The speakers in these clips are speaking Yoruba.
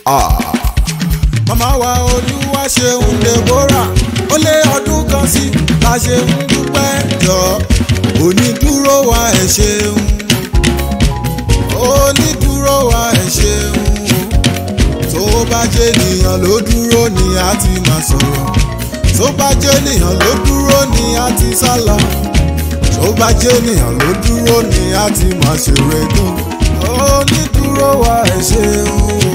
màmá wa olúwa ṣeun deborah ó lé ọdún kan sí la ṣe ń dúpẹ́ jọ onídúró wa ẹ̀ ṣeun onídúró wa ẹ̀ ṣeun tó bá jẹ́ ènìyàn ló dúró ni a ti máa sọ̀rọ̀ tó bá jẹ́ ènìyàn ló dúró ni a ti sálọ tó bá jẹ́ ènìyàn ló dúró ni a ti máa ṣèrè dùn onídúró wa ẹ̀ ṣeun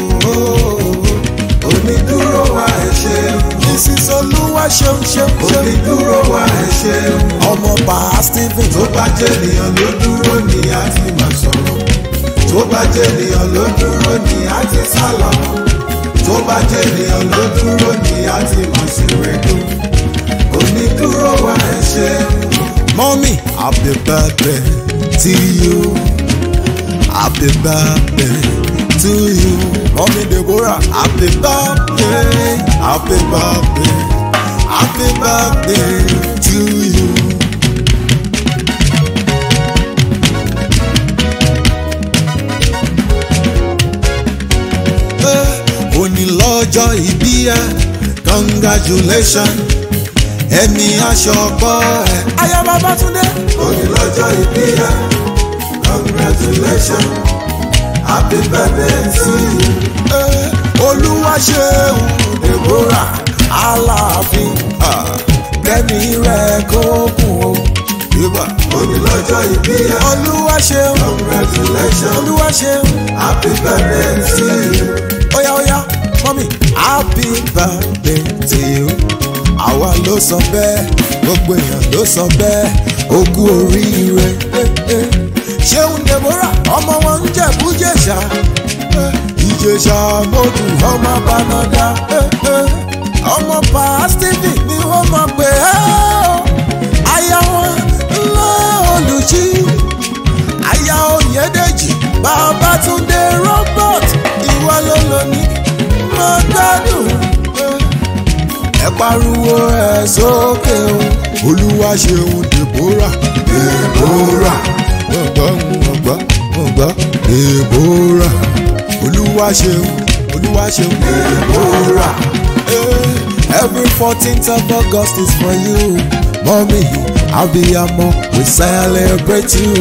onídúró wa ẹ̀ ṣeun mrs olúwa ṣeun ṣeun ṣeun onídúró wa ẹ̀ ṣeun ọmọ bá stephen tó bá jẹ́ ènìyàn ló dúró ni a ti máa sọ̀rọ̀ tó bá jẹ́ ènìyàn ló dúró ni a ti sálọ tó bá jẹ́ ènìyàn ló dúró ni a ti máa ṣèrè dùn onídúró wa ẹ̀ ṣeun. mọ́mí happy birthday to you happy birthday to you mọ́mí deborah happy birthday happy birthday happy birthday to you. òní lọ́jọ́ ìbí ẹ congratulation ẹ̀mí aṣọ ọgbọ́ ẹ. aya babatunde. òní lọ́jọ́ ìbí ẹ congratulation happy birthday to you. olúwa ṣeun deborah aláàfin kẹ́mi rẹ̀ kó kún o. Yíba. Òní lọ́jọ́ ìbí ẹ. Olúwa ṣeun. Congratulations. Olúwa ṣeun. Happy birthday to you. Óyá óyá mọ́mí. Happy birthday to you. Àwa ló sọ bẹ́ẹ̀, gbogbo èèyàn ló sọ bẹ́ẹ̀, ó kú oríire. Ṣéun Deborah, ọmọ wọn ń jẹ̀bú jẹ̀ṣà. Ìjẹ̀ṣà mọ́tò ọmọ Bánádá. Ọmọ pa Stephen ni wọ́n mọ̀ pé ẹ́ o. Aya wọn ńlá olùjí aya oyèdèjì babatunde robert ìwà ló lóní mo gbádùn ẹ pariwo ẹ sókè o olúwa ṣeun deborah deborah gbọ̀ngbọ̀ gbọ̀ngbọ̀ gbọ̀ngbọ̀ deborah olúwa ṣeun olúwa ṣeun deborah. Every 14th of August is for you, mommy. Abiyamo, we celebrate you.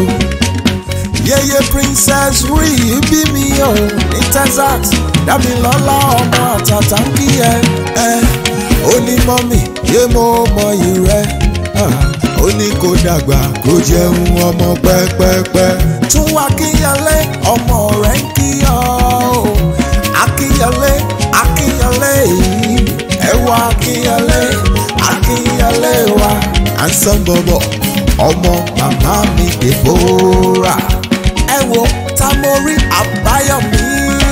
Yeye princess rí bí mi ò ní Texas, Dámilọ́lá ọmọ àtàtà ń kí ẹ. Ó ní mọ́mì, yé mo mọyì rẹ. Ó ní kó dàgbà kó jẹun ọmọ pẹ́pẹ́pẹ́. Tún wá kíyànlé, ọmọ rẹ̀ ń kí ọ. Akíyànlé, akíyànlé yìí, ẹ wá akíyànlé, akíyànlé wa handsome bọ̀bọ̀ ọmọ màmá mi Deborah. ẹ wo tamori àbáyọ̀mí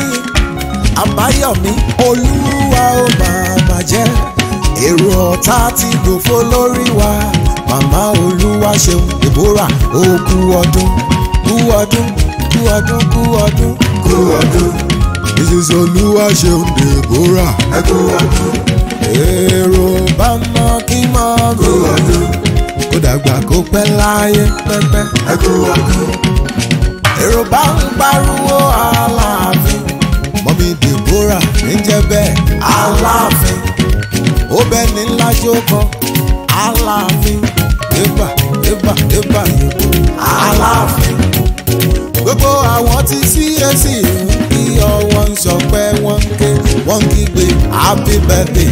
àbáyọ̀mí olúwa ó màmá jẹ́ èrò ọ̀tá ti gbòfo lórí wa màmá olúwa ṣeun Deborah ó kú ọdún kú ọdún kú ọdún kú ọdún kú ọdún. Mrs. olúwa ṣeun Deborah ẹ kú ọdún. èrò bá mọ kí mọ kú ọdún kó dàgbà kó pẹ́ láyé pẹ́pẹ́. ẹ kú ọdún. èrò bá ń pariwo aláàfin mọ́mí Deborah ń jẹ́ bẹ́ẹ̀ aláàfin ó bẹ́ẹ̀ ní ńlá jókòó aláàfin ébà ébà ébà yòókù aláàfin gbogbo àwọn tí CAC ń kí ọwọ́ ń sọpẹ́ wọ́n ń ké wọ́n ń kígbe happy birthday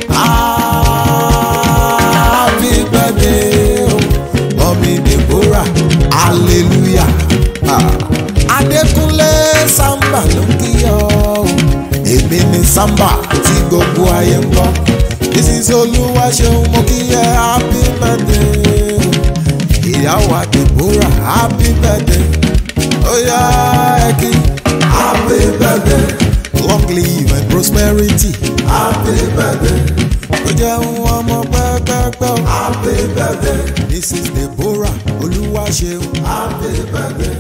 happy birthday o mọ́mí Deborah hallelujah Adékúnlé Samba ló ń kí ọ o èmi ni Samba tí gbogbo ayé ń bọ̀ this is olúwa ṣeun mo kí ẹ happy birthday ìyàwó Deborah happy birthday oya ẹ kí happy birthday long live and prosperity happy birthday ó jẹun ọmọ pẹ́pẹ́pẹ́ o happy birthday mrs Deborah olúwa ṣeun happy birthday.